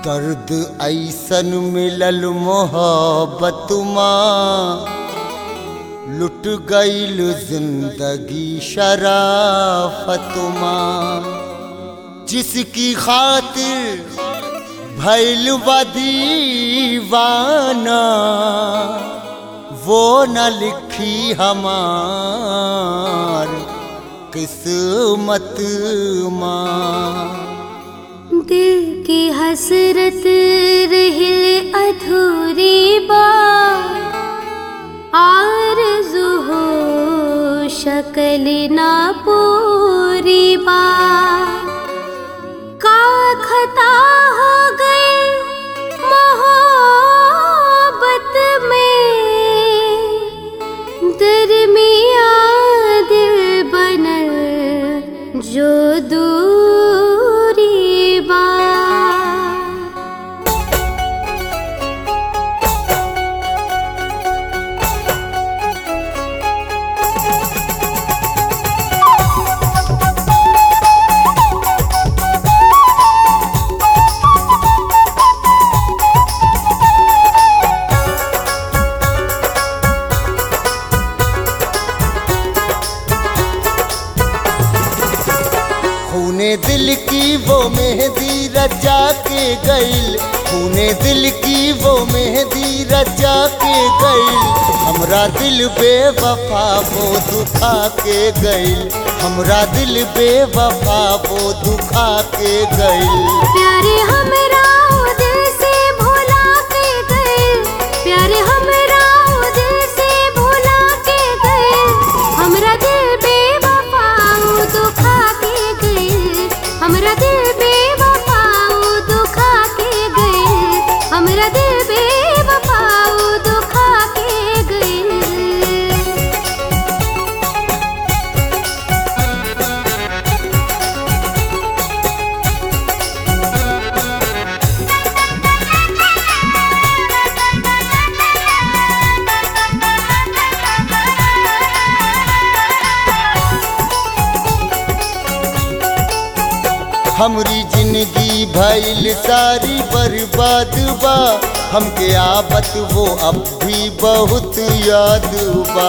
दर्द ऐसन मिलल मोहब्बत माँ लुट गईल जिंदगी शराफत माँ जिसकी खातिर भैल दीवाना वो न लिखी हमार किस्मत माँ दिल की हसरत रहे अधूरी बात आरज़ू हो शक्ल ना पूरी बात का खता हो गई मोहब्बत में दरमिया दिल बनल जो दूरी बा खूने दिल की वो मेहंदी रचा के गईल खूने दिल की वो मेहंदी रचा के गईल हमरा दिल बेवफा वो दुखा के गईल हमरा दिल बेवफा वो दुखा के गईल प्यारे हमरा ओ दिल से भुला के गए प्यारे हमरा ओ दिल से भुला के गए हमरा दिल बेवफा ओ दुखा के गए हमरा दिल बेवफा ओ दुखा के गए हमरा दिल बेवफा ओ दुखा के गए हमरी जिंदगी भइल सारी बर्बाद बा हमके आबत वो अब भी बहुत याद बा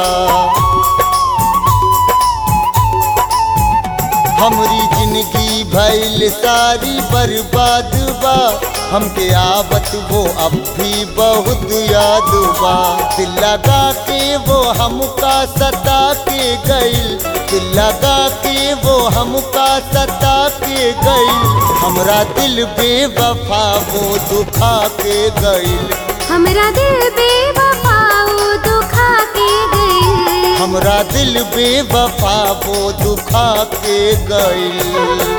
हमरी जिंदगी भइल सारी बर्बाद बा हमके आबत वो अब भी बहुत याद बा दिल लगा के वो हमका सता के गईल दिल लगा के वो हमका सता के गईल हमरा दिल बेवफा वो दुखा के गईल हमरा दिल बेवफा ओ दुखा के गए हमरा दिल बेवफा वो दुखा के गईल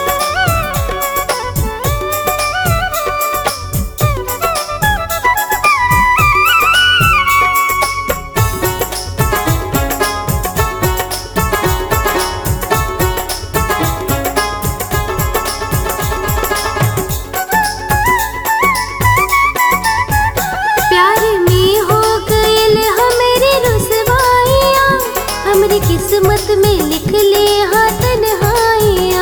प्यार में हो गईल हमरी रुसवाइया हमरी किस्मत में लिख ले हाँ तन्हाइया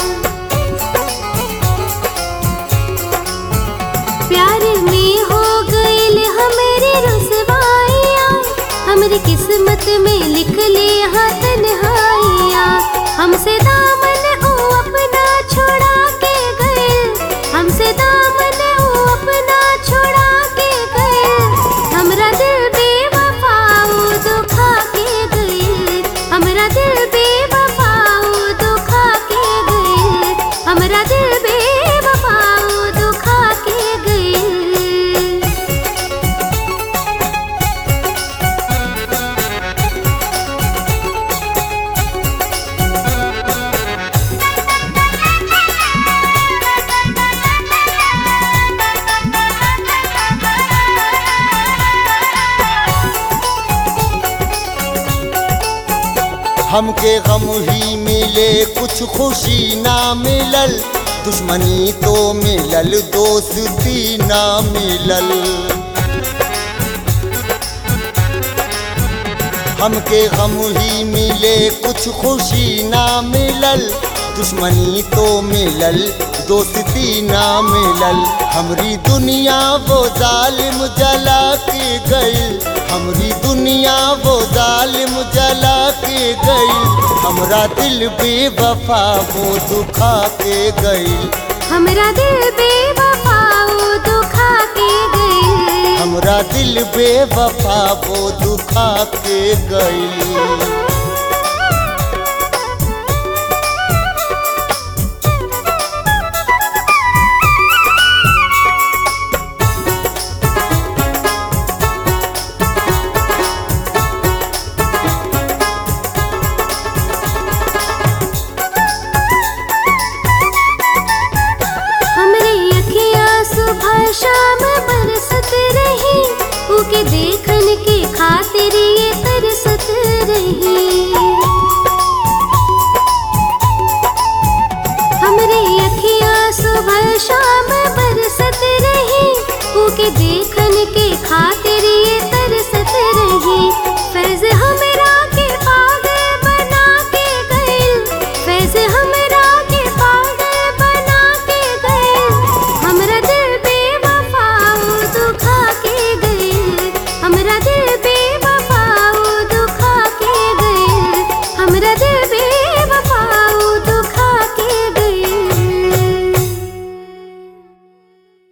प्यार में हो गईल हमरी रुसवाइया हमरी किस्मत में लिख ले हाँ तन्हाइया हमसे दामन ओ अपना छोड़ा के गए हमसे दामन ओ अपना छोड़ा के गए हमरा दिल बेवफा ओ दुखा के गए हमरा दिल बेवफा ओ दुखा के गए हमरा दिल बेवफा ओ दुखा के गए हमके गम ही मिले कुछ खुशी ना मिलल दुश्मनी तो मिलल दोस्ती ना मिलल हमके गम ही मिले कुछ खुशी ना मिलल दुश्मनी तो मिलल दोस्ती ना मिलल हमरी दुनिया वो जालिम जला के गई हमरी दुनिया वो जालिम जला के गई हमरा दिल बेवफा वो दुखा के गई हमरा दिल बेवफा वो दुखा के गई हमरा दिल बेवफा वो दुखा के गई